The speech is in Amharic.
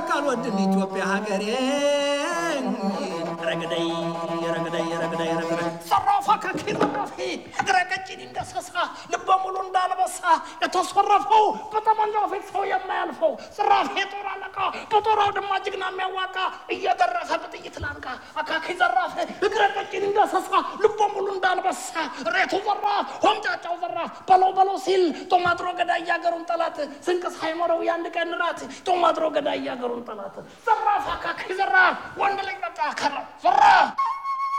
ካልወድን ኢትዮጵያ ሀገሬ ረግደይ ረግደይ ረግደይ ረግደይ ዘራፋ ከኪረራፊ እግረ ቀጭን እንደሰሳ ልበ ሙሉ እንዳልበሳ የተሰረፈው በጠመንጃው ፊት ሰው የማያልፈው ዘራፍ የጦር አለቃ በጦር አውድማ ጀግና የሚያዋቃ እየደረሰ በጥይት ላንቃ አካኪ ዘራፍ እግረ ቀጭን እንደሰሳ ልበ ሙሉ እንዳልበሳ ሬቱ ዘራፍ ሆምጫጫው ዘራፍ በለው በለው ሲል ጦማጥሮ ገዳይ ያገሩን ጠላት ስንቅ ሳይኖረው የአንድ ቀን ራት ጦማጥሮ ገዳይ ያገሩን ጠላት ዘራፍ አካኪ ዘራፍ ወንድ ልጅ በቃ ከራ ዘራፍ